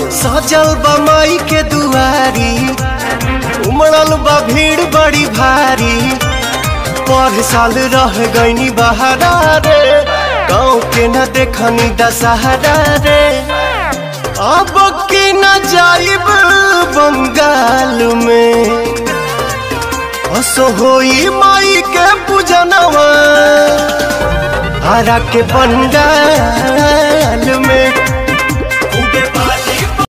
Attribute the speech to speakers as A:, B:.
A: सजल बा माई के दुआरी उमड़ल बा भीड़ बड़ी भारी पर साल रह गईनी बहारा रे गाँव के न देखनी दशहरा रे अब की न जाइब बंगाल में असो होई माई के पूजनवा आरा के पंडाल में
B: खूबे बाज